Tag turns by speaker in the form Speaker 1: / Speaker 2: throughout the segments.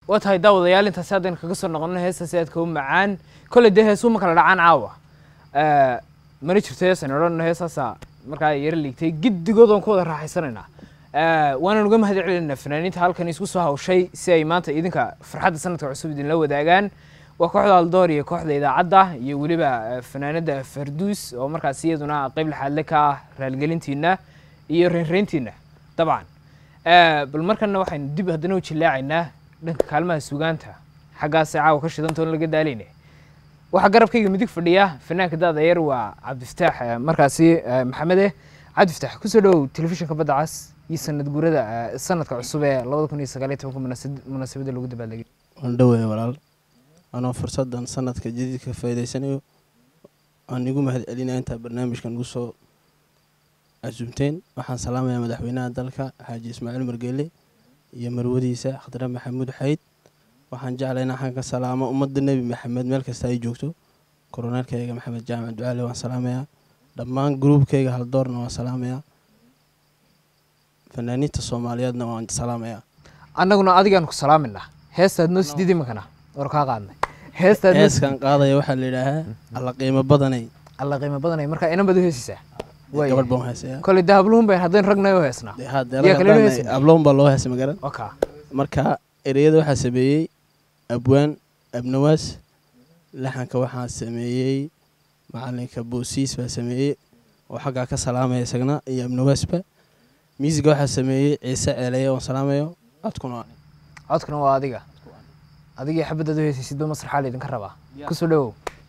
Speaker 1: waa tahay daawadayaal intaasi haddaynu kaga soo noqono heestaasi aadka u macaan kolley dee heesuu ma kala dhacaan caawa mana jirto heesan odhan heesaasa markaa yaro liigtay giddigood oon ku wada raaxaysanaynaa waanaan uga mahad celinayna fanaaniinta halkan isku soo hawshay si ay maanta idinka farxadda sanadka cusub idinla wadaagaan waa kooxda aldoor iyo kooxda idaacadda iyo weliba fanaanada farduus oo markaas iyaduna qeyb laxaadle ka ah raalgelintiina iyo reynreyntiina dabcan bal markana waxaynu dib haddana u jillaacaynaa dhanka kaalmaha sugaanta xaggaasay caawa ka shidantoon laga daalayne waxaa garabkayga midig fadhiya fanaanka daada yar waa cabdifataax markaasi maxamede cabdifataax kusoo dhowow telefishinka badda cas iyo sanad guurada sanadka cusub ee labada kun iyo sagaal iyo tobanka munaasabadda lagu dabaaldegay
Speaker 2: waan dhowaya walaal anoo fursaddan sanadka jadiidka faa'iidaysanayo aan igu mahad celinaya intaa barnaamijkan ugu soo casumteen waxaan salaamayaa madaxweynaha dalka xaaji ismaaciil margeele iyo marwadiisa khadre maxamuud xayd waxaan jeclay in axaan ka salaamo ummadda nebi maxamed meel kasta ay joogto koroneelkayga maxamed jaamac ducaale waan salaamayaa dhammaan gruubkayga haldoorna waan salaamayaa fanaaniinta soomaaliyeedna waan salaamayaa
Speaker 1: annaguna adigaan ku salaaminaa heestaad noo sidiid imankana war kaa qaadnay heestaad noo
Speaker 2: heeskan qaadaya waxaa la yidhaahaa alla qiimo badanay
Speaker 1: alla qiimo badanay marka inan baad u heesaysaa Waaya.
Speaker 2: gabadh baan heesaya
Speaker 1: koley dee habluhun bayn haddaynu ragnay u heesnaa
Speaker 2: dee hadda
Speaker 1: Yaa kale loo heesay?
Speaker 2: abloon baa loo heesay magaran
Speaker 1: oka
Speaker 2: marka ereyada waxaa sameeyey abwaan abnawaas laxanka waxaa sameeyey macalinka boosiis baa sameeyey oo xaggaa ka salaamaya isagna iyo abnawaasba miisiga waxaa sameeyey ciise ceeleye oon salaamayo codkuna waa
Speaker 1: codkuna waa adiga adigii xabadaad u heesaysid ba masraxaa laydinka rabaa kusoo dhowow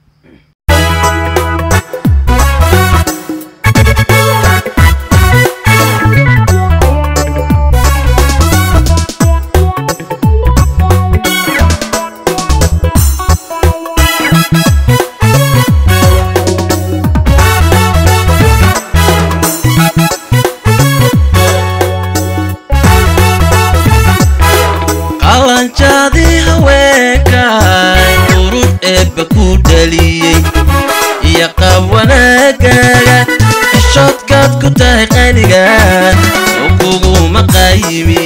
Speaker 3: qalanjaadii haweenkaay urur eebba ku dhaliyey iyo qaab wanaagaaga xishoodkaad ku tahay qaniga oo kuguma qaayimi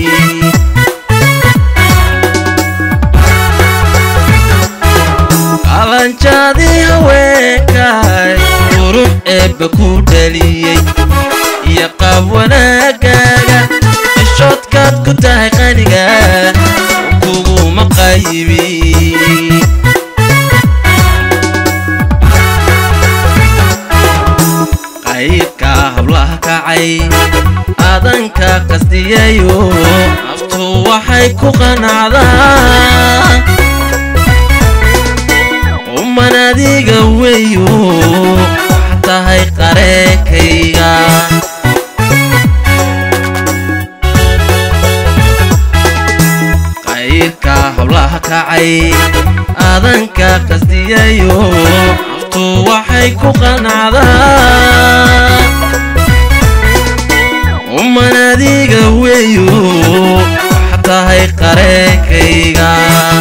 Speaker 3: qalanjaadii haweenkaay urur eebba ku dhaliyey iyo qaab wanaagaaga xishoodkaad ku tahay qaniga oo kuguma qaayimi qaybka hablaha kacay aadanka qastiyayo naftu waxay ku qanacdaa uman adiga weyo wax tahay qareenkayga qayrka hablaha kacay aadanka qastiyayo naftu waxay ku qanacdaa uman adiga weyo wax tahay qareenkayga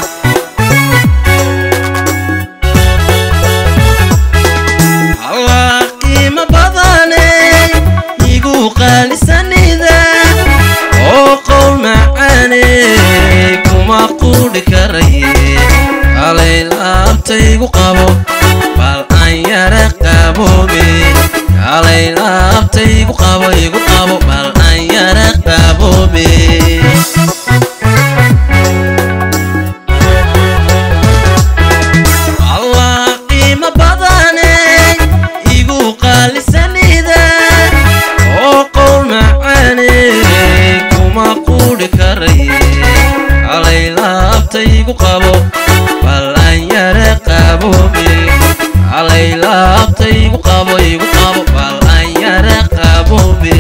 Speaker 3: allah qiimo badane igu qaalisanida oo qowl macaane kuma quudhi karaye halay laabtaygu qabo bal aan yara qaboobe halay laabtaygu qabo igu qabo bal aan yara qaboobe allah qiimo badane igu qaalisanida oo qowl macaane kuma quudhi karaye halay laabtaygu qabo bal aan yara qaboobe halay laabtaygu qabo igu qabo bal aan yara qaboobe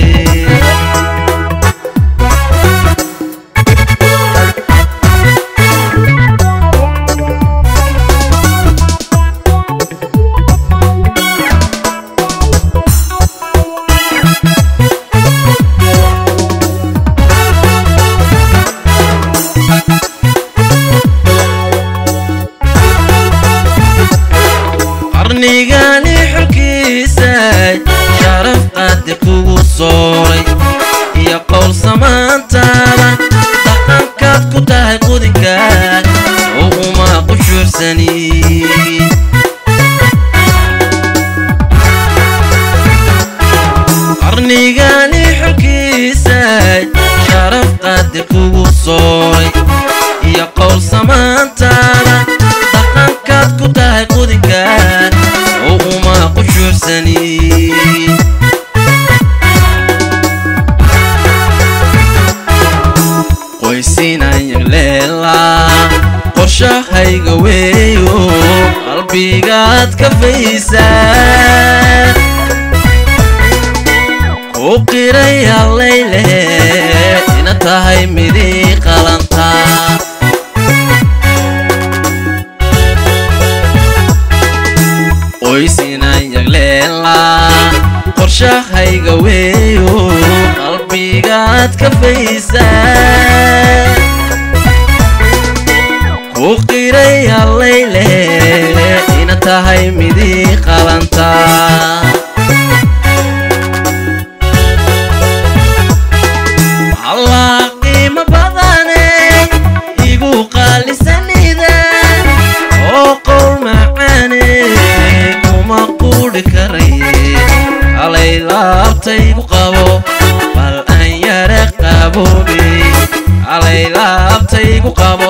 Speaker 3: qushuucsani qarnigani xulkiisay sharaf qadir kugu sooray iyo qowl samaantaada dhaqankaad ku tahay qudinka oo uma qushuucsani qoysinayag leelaa qorshahayga weeyo qalbigaad ka faysaa ku qiraya layle ina tahay midii qalanta qoysinayag leelaa qorshahayga weeyo qalbigaad ka faysaa ku qiraya layle ina tahay midii qalanta allah qiimo badane igu qaalisanida oo qowl macaane kuma qudhi karaye halay laabtaygu qabo bal aan yara qaboobe halay laabtaygu qabo